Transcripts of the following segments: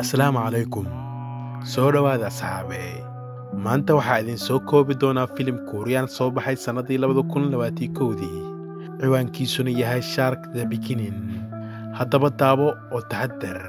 asalaamu calaykum soo dhowaada asxaabe maanta waxaa idin soo koobi doonaa filim kuuriyaan soo baxay sannadii labada kun labaatii kowdii ciwaankiisuna yahay shark the bikinin haddaba daabo oo taxadar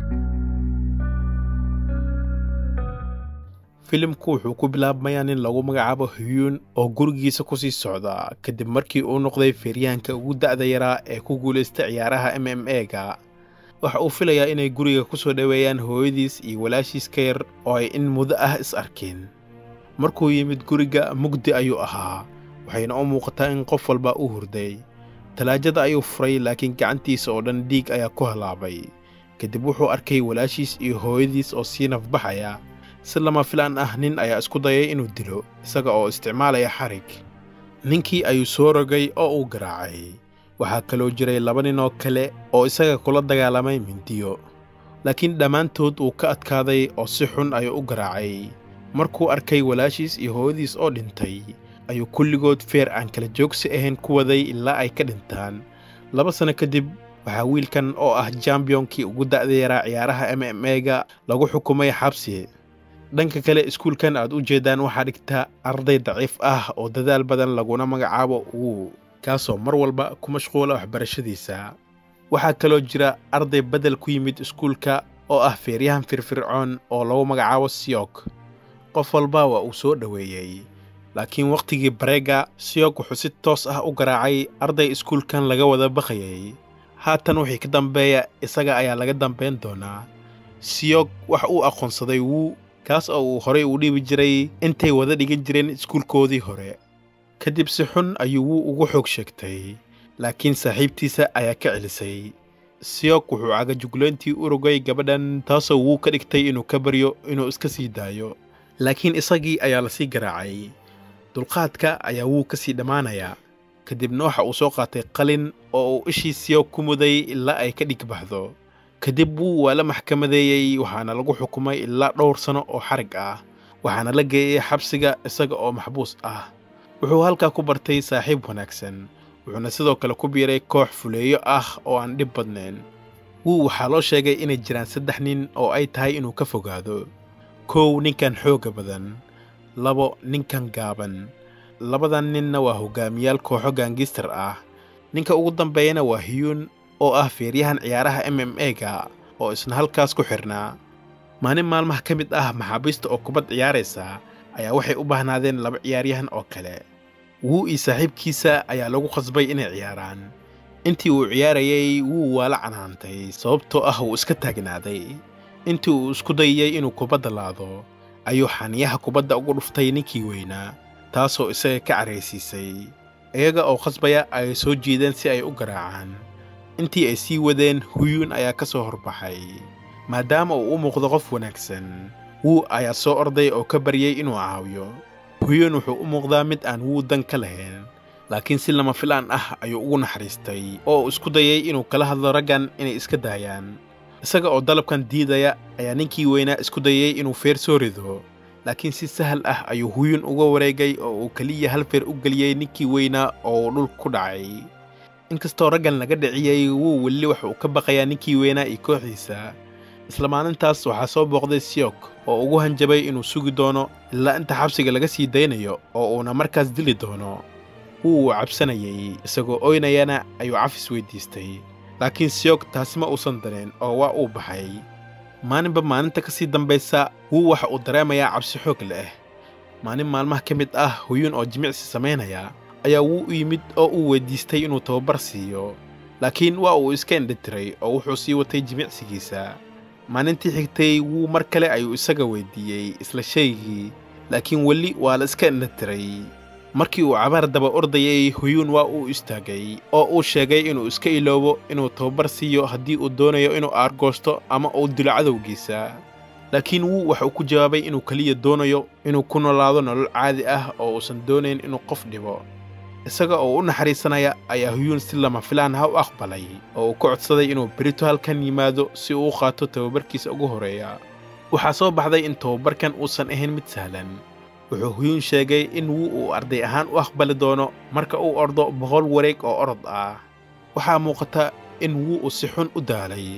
filimku wuxuu ku bilaabmayaa nin lagu magacaabo huyuun oo gurigiisa ku sii socda kadib markii uu noqday feeryahanka ugu da'da yaraa ee ku guulaysta ciyaaraha m m e-ga waxa uu filayaa inay guriga ku soo dhoweeyaan hooyadiis iyo walaashiis ka yar oo ay in muddo ah is arkeen markuu yimid guriga mugdi ayuu ahaa waxayna u muuqataa in qof walba uu hurday talaajada ayuu furay laakiin gacantiisa oo dhan dhiig ayaa ku halaabay kadib wuxuu arkay walaashiis iyo hooyadiis oo sii nafbaxaya si lama filaan ah nin ayaa isku dayay inuu dilo isaga oo isticmaalaya xarig ninkii ayuu soo rogay oo uu garaacay waxaa kaloo jiray laba nin oo kale oo isaga kula dagaalamay mindiyo laakiin dhammaantood uu ka adkaaday oo si xun ayuu u garaacay markuu arkay walaashiis iyo hooyadiis oo dhintay ayuu kulligood feer aan kala joogsi ahayn ku waday ilaa ay ka dhintaan laba sanno kadib waxaa wiilkan oo ah jambiyoonkii ugu da'da yaraa ciyaaraha m m e-ga lagu xukumay xabsi dhanka kale iskuulkan aad u jeeddaan waxaa dhigta arday daciif ah oo dadaal badan laguna magacaabo wuu kaasoo mar walba ku mashquula waxbarashadiisa waxaa kaloo jira arday beddel ku yimid iskuulka oo ah feeryahan firfircoon oo lagu magacaabo siyog qof walba waa uu soo dhoweeyey laakiin wakhtigii bareega siyog wuxuu si toos ah u garaacay arday iskuulkan laga wada baqayay haatan wixii ka dambeeya isaga ayaa laga dambayn doonaa siyog wax uu aqoonsaday wuu kaas oo uu horay u dhiibi jiray intay wada dhigan jireen iskuulkoodii hore kadib si xun ayuu wuu ugu xoog sheegtay laakiin saaxiibtiisa ayaa ka celisay siyog wuxuu cagajuglayntii u rogay gabadhan taasoo wuu ka dhigtay inuu ka baryo inuu iska sii daayo laakiin isagii ayaa lasii garaacay dulqaadka ayaa wuu ka sii dhammaanayaa kadibna waxa uu soo qaatay qalin oo uu ishii siyog ku muday ilaa ay ka dhig baxdo kadib wuu waa la maxkamadeeyey waxaana lagu xukumay ilaa dhowr sanno oo xarig ah waxaana la geeyey xabsiga isaga oo maxbuus ah wuxuu halkaa ku bartay saaxiib wanaagsan wuxuuna sidoo kale ku biiray koox fuleeyo ah oo aan dhib badnayn wuu waxaa loo sheegay inay jiraan saddex nin oo ay tahay inuu ka fogaado kow ninkan xoogga badan labo ninkan gaaban labadan ninna waa hoggaamiyaal kooxo gaangistar ah ninka ugu dambeeyana waa hiyuun oo ah feeryahan ciyaaraha m m e-ga oo isna halkaas ku xidhnaa maalin maalmaha ka mid ah maxaabiista oo kubad ciyaaraysa ayaa waxay u baahnaadeen laba ciyaaryahan oo kale wuu iyo saaxiibkiisa ayaa lagu khasbay inay ciyaaraan intii uu ciyaarayay wuu waa la canaantay sababtoo ah wuu iska taagnaaday intii uu isku dayayey inuu kubadda laado ayuu xaniyaha kubadda ugu dhuftay ninkii weynaa taasoo isaga ka caraysiisay iyaga oo khasbaya ay soo jiideen si ay u garaacaan intii ay sii wadeen huyuun ayaa ka soo horbaxay maadaama uu u muuqdo qof wanaagsan wuu ayaa soo orday oo ka baryey inuu caawiyo huyuun wuxuu u muuqdaa mid aan wuu dan ka lahayn laakiin si lama filaan ah ayuu ugu naxariistay oo uu isku dayay inuu kala hadlo raggan inay iska daayaan isaga oo dalabkan diidaya ayaa ninkii weynaa isku dayey inuu feer soo rido laakiin si sahal ah ayuu huyuun uga wareegay oo uu keliya hal feer u geliyey ninkii weynaa oo uu dhulka ku dhacay inkastoo raggan laga dhiciyey wuu weli waxa uu ka baqayaa ninkii weynaa iyo kooxdiisa isla maalintaas waxaa soo booqday siyog oo ugu hanjabay inuu sugi doono ilaa inta xabsiga laga sii daynayo oo uuna markaas dili doono wuu uu cabsanayey isagoo oynayana ayuu cafis weyddiistay laakiin siyog taasi ma uusan dareen oo waa uu baxay maalinba maalinta ka sii dambaysa wuu waxa uu dareemayaa cabsi xoog leh maalin maalmaha ka mid ah huyuun oo jimicsi samaynaya ayaa wuu u yimid oo uu weyddiistay inuu tababar siiyo laakiin waa uu iska indhatiray oo wuxuu sii watay jimicsigiisa maalintii xigtay wuu mar kale ayuu isaga weyddiiyey isla shaygii laakiin weli waa la iska indhatiray markii uu cabaar daba ordayay huyuun waa uu istaagay oo uu sheegay inuu iska iloobo inuu tababar siiyo haddii uu doonayo inuu aargoosto ama uu dilo cadowgiisa laakiin wuu waxuu ku jawaabay inuu keliya doonayo inuu ku noolaado nolol caadi ah oo uusan doonayn inuu qof dhibo isaga oo u naxariisanaya ayaa huyuun si lama filaan ha u aqbalay oo uu ka codsaday inuu berito halkan yimaado si uu u qaato tababarkiisa ugu horreeya waxaa soo baxday in tababarkan uusan ahayn mid sahlan wuxuu huyuun sheegay in wuu uu arday ahaan u aqbali doono marka uu ordo boqol wareeg oo orod ah waxaa muuqata in wuu uu si xun u daalay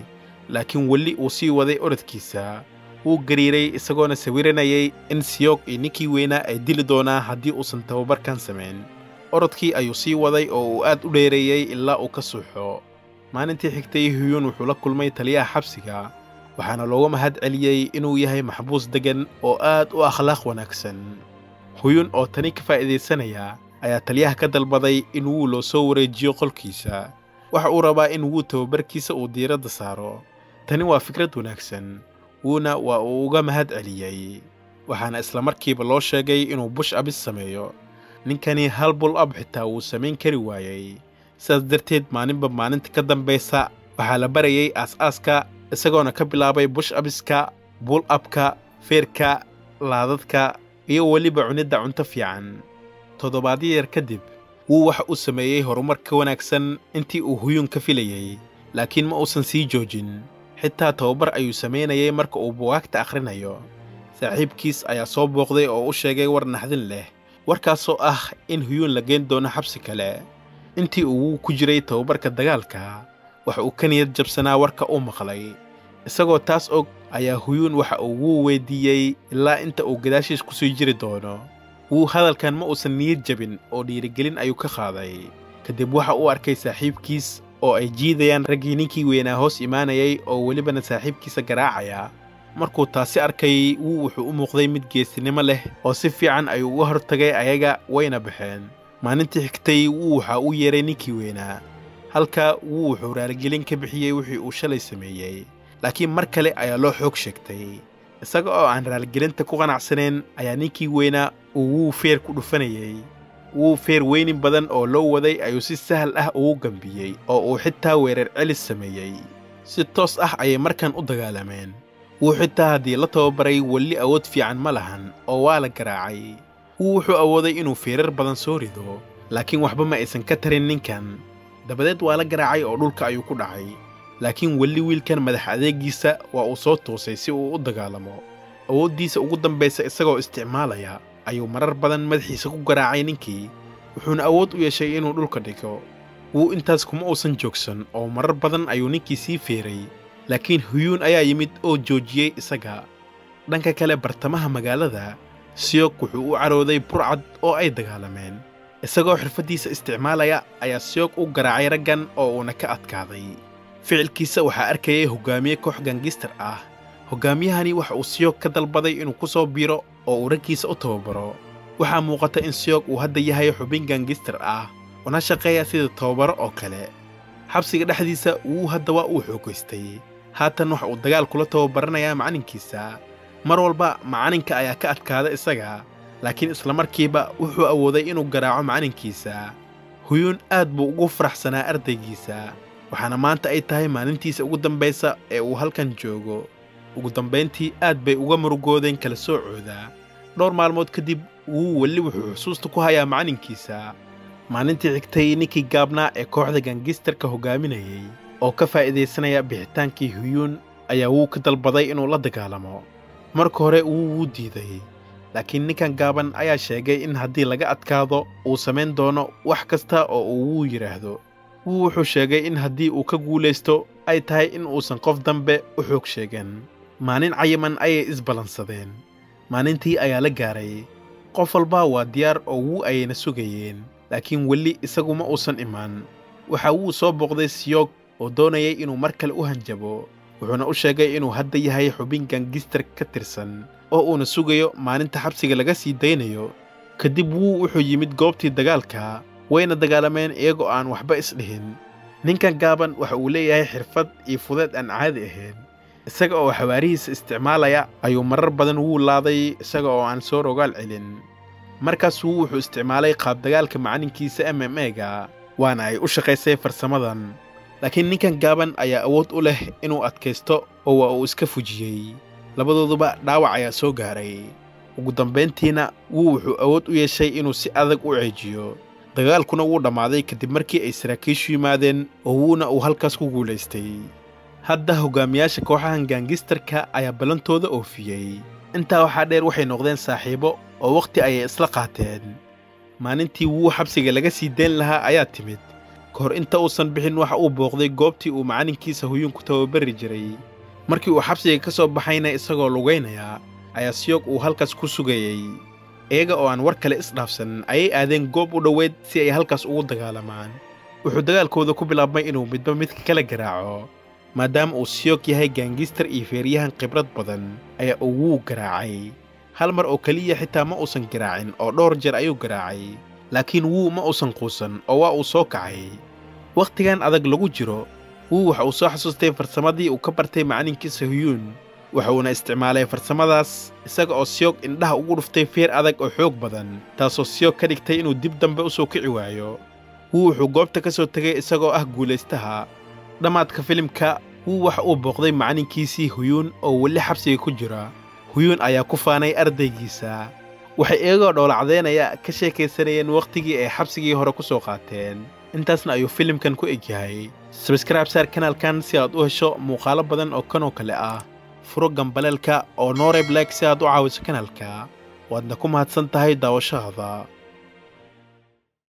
laakiin weli uu sii waday orodkiisa wuu gariiray isagoona sawiranayay in siyoog iyo ninkii weynaa ay dili doonaa haddii uusan tababarkan samayn orodkii ayuu sii waday oo uu aad u dheereeyey ilaa uu ka suuxo maalintii xigtay huyuun wuxuu la kulmay taliyaha xabsiga waxaana looga mahad celiyey inuu yahay maxbuus deggan oo aad u akhlaaq wanaagsan huyuun oo tani ka faa'iidaysanaya ayaa taliyaha ka dalbaday in wuu loo soo wareejiyo qolkiisa waxa uu rabaa in wuu tababarkiisa uu diiradda saaro tani waa fikrad wanaagsan wuuna waa uu uga mahad celiyey waxaana islamarkiiba loo sheegay inuu bush abis sameeyo ninkani hal bul ab xitaa wuu samayn kari waayey sidaas darteed maalinba maalinta ka dambaysa waxaa la barayay aas-aaska isagoona ka bilaabay bush abiska bul abka feerka laadadka iyo weliba cunidda cunto fiican toddobaadyo yar kadib wuu waxa uu sameeyey horumar ka wanaagsan intii uu huyuun ka filayey laakiin ma uusan sii joojin xitaa tababar ayuu samaynayay marka uu bugaagta akhrinayo saaxiibkiis ayaa soo booqday oo u sheegay war naxdin leh warkaasoo ah in huyuun la geen doono xabsi kale intii uu ku jiray tababarka dagaalka waxa uu ka niyad jabsanaa warka uu maqlay isagoo taas og ayaa huyuun waxa uu wuu weyddiiyey ilaa inta uu gadaashiis ku sii jiri doono wuu hadalkan ma uusan niyad jabin oo dhiirigelin ayuu ka qaaday kadib waxa uu arkay saaxiibkiis oo ay jiidayaan raggii ninkii weynaa hoos imaanayay oo welibana saaxiibkiisa garaacaya markuu taasi arkay wuu wuxuu u muuqday mid geesinimo leh oo si fiican ayuu uga hortagay ayaga wayna baxeen maalintii xigtay wuu waxa u yeeray ninkii weynaa halka wuu wuxuu raaligelin ka bixiyey wixii uu shalay sameeyey laakiin mar kale ayaa loo xoog sheegtay isaga oo aan raaligelinta ku qanacsanayn ayaa ninkii weynaa uu wuu feer ku dhufanayey wuu feer weynin badan oo loo waday ayuu si sahal ah ugu gambiyey oo uu xitaa weerar celis sameeyey si toos ah ayay markan u dagaalameen wuu xitaa haddii la tababaray weli awood fiican ma lahan oo waa la garaacay wuu wuxuu awooday inuu feerar badan soo rido laakiin waxba ma aysan ka tarin ninkan dabadeed waa la garaacay oo dhulka ayuu ku dhacay laakiin weli wiilkan madax adeegiisa waa uu soo toosay si uu u dagaalamo awooddiisa ugu dambaysa isagoo isticmaalaya ayuu marar badan madaxiisa ku garaacay ninkii wuxuuna awood u yeeshay inuu dhulka dhigo wuu intaas kuma uusan joogsan oo marar badan ayuu ninkii sii feeray laakiin huyuun ayaa yimid oo joojiyey isaga dhanka kale bartamaha magaalada siyog wuxuu u carooday burcad oo ay dagaalameen isagoo xirfaddiisa isticmaalaya ayaa siyog u garaacay raggan oo uuna ka adkaaday ficilkiisa waxaa arkayay hoggaamiye koox gangistar ah hoggaamiyahani waxa uu siyog ka dalbaday inuu ku soo biiro oo uu raggiisa u tababaro waxaa muuqata in siyog uu hadda yahay xubin gangistar ah una shaqeeya sida tababaro oo kale xabsiga dhexdiisa wuu hadda waa uu xoogaystay haatan waxa uu dagaal kula tababaranayaa macalinkiisa mar walba macalinka ayaa ka adkaada isaga laakiin islamarkiiba wuxuu awooday inuu garaaco macalinkiisa huyuun aad buu ugu faraxsanaa ardaygiisa waxaana maanta ay tahay maalintiisa ugu dambaysa ee uu halkan joogo ugu dambayntii aad bay uga murugoodeen kala soocooda dhowr maalmood kadib wuu weli wuxuu xusuusta ku hayaa macalinkiisa maalintii xigtay ninkii gaabnaa ee kooxda gangistarka hoggaaminayey oo ka faa'iidaysanaya bixitaankii huyuun ayaa wuu ka dalbaday inuu la dagaalamo marka hore wuu wuu diiday laakiin ninkan gaaban ayaa sheegay in haddii laga adkaado uu samayn doono wax kasta oo uu wuu yidhaahdo wuu wuxuu sheegay in haddii uu ka guulaysto ay tahay in uusan qof dambe u xoog sheegan maalin cayiman ayay isballansadeen maalintii ayaa la gaaray qof walba waa diyaar oo wuu ayayna sugayeen laakiin weli isagu ma uusan imaan waxa wuu soo booqday siyoog oo doonayay inuu mar kale u hanjabo wuxuuna u sheegay inuu hadda yahay xubin gangistar ka tirsan oo uuna sugayo maalinta xabsiga laga sii daynayo kadib wuu wuxuu yimid goobtii dagaalka wayna dagaalameen iyagoo aan waxba isdhihin ninkan gaaban waxa uu leeyahay xirfad iyo fudeed aan caadi ahayn isaga oo xawaarihiisa isticmaalaya ayuu marar badan wuu laaday isaga oo aan soo rogaal celin markaas wuu wuxuu isticmaalay qaabdagaalka macalinkiisa m m ega waana ay u shaqaysay farsamadan laakiin ninkan gaaban ayaa awood u leh inuu adkaysto oo waa uu iska fujiyey labadooduba dhaawac ayaa soo gaaray ugu dambayntiina wuu wuxuu awood u yeeshay inuu si adag u ceejiyo dagaalkuna wuu dhammaaday kadib markii ay saraakiishu yimaadeen oo wuuna uu halkaas ku guulaystay hadda hoggaamiyaasha kooxahan gaangistarka ayaa ballantooda oofiyey intaa waxaa dheer waxay noqdeen saaxiibo oo wakhti ayay isla qaateen maalintii wuu xabsiga laga sii dayn lahaa ayaa timid ka hor inta uusan bixin waxa uu booqday goobtii uu macalinkiisa huyuun ku tababari jiray markii uu xabsiga ka soo baxayna isagoo lugaynaya ayaa siyoog uu halkaas ku sugayey iyaga oo aan war kale isdhaafsan ayay aadeen goob u dhoweyd si ay halkaas ugu dagaalamaan wuxuu dagaalkooda ku bilaabmay inuu midba midka kala garaaco maadaama uu siyoog yahay gaangistar iyo feeryahan khibrad badan ayaa uu wuu garaacay hal mar oo keliya xitaa ma uusan garaacin oo dhowr jeer ayuu garaacay laakiin wuu ma uusan quusan oo waa uu soo kacay wakhtigan adag lagu jiro wuu waxa uu soo xasuustay farsamadii uu ka bartay macalinkiisa huyuun wuxuuna isticmaalay farsamadaas isaga oo siyoog indhaha ugu dhuftay feer adag oo xoog badan taasoo siyoog ka dhigtay inuu dib dambe u soo kici waayo wuu wuxuu goobta ka soo tegay isagoo ah guulaystaha dhammaadka filimka wuu waxa uu booqday macalinkiisii huyuun oo weli xabsiga ku jira huyuun ayaa ku faanay ardaygiisa waxay iyagoo dhowlacdeynaya ka sheekaysanayeen wakhtigii ay xabsigii hore ku soo qaateen intaasna ayuu filimkan ku egyahay sabskraib saar kanaalkan si aad u hesho muuqaalo badan oo kanoo kale ah furo gambaleelka oo nooreb like si aad u caawiso kanaalka waadna ku mahadsan tahay daawashahada